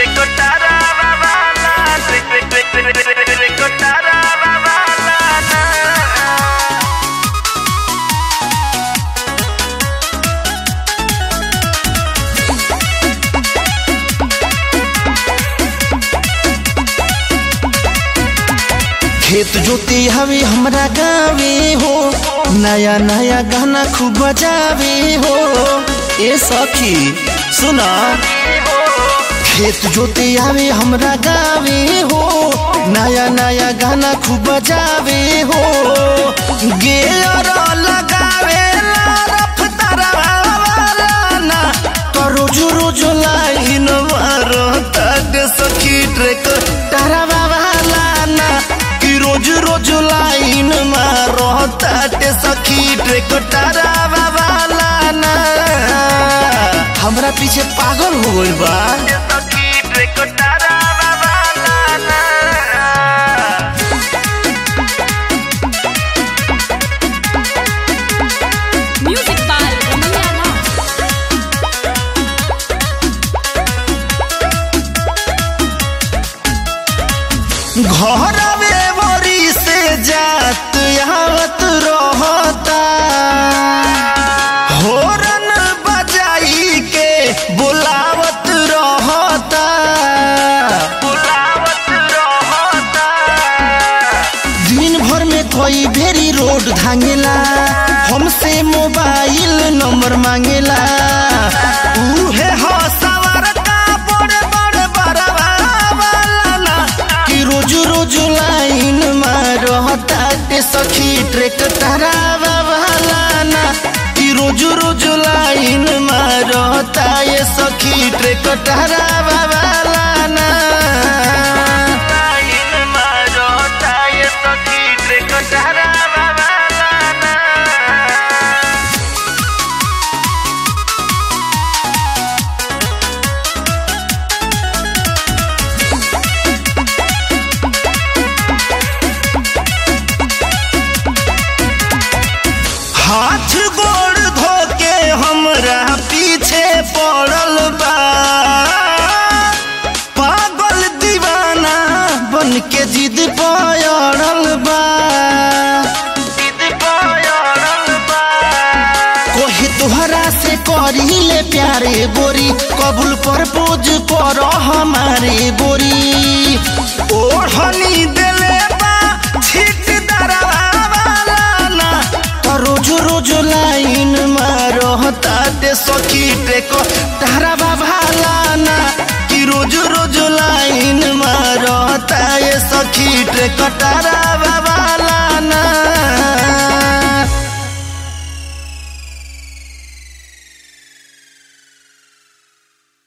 खेत जोते हवे हमरा गावे हो नया नया गाना खूब बजावे हो ए सखी सुना खेत जोते आवे हमरा गावे हो नया नया गाना खूब बजावे हो गेर लगावे ला रफ्तार ना तो रोज रोज लाइन मारो तक सखी ट्रेक डरावा वाला ना कि रोज रोज लाइन मारो तक सखी ट्रेक डरावा वाला ना हमरा पीछे पागल हो गइल बा Music by Ramaya Rao. घरवे बरी से जात आवत रहता होरन बजाई के बुलावत रहता दिन भर में कोई भेरी रोड धांगेला हमसे मोबाइल नंबर मांगेला उहे हो सवार का बड़े बड़े बड़वा वाला ना कि रोज रोज लाइन मारता के सखी ट्रेक तरावा वाला ना कि रोज रोज लाइन मारता ये सखी ट्रेक तरावा वाला ना लाइन मारता ये सखी ट्रेक तरावा वाला ना हाथ गोड़ धो के हमरा पीछे पड़ल बा पागल दीवाना बन के जिद पड़ल बा कोहे तोहरा से करी ले प्यारे बोरी कबूल पर पोज कर हमारे बोरी ओढ़नी देले बा छिट दरवा वाला ना तो रोज रोज लाइन मारो ताते सखी टेको तारा भाला ना कि रोज रोज लाइन मारो ताए सखी टेको तारा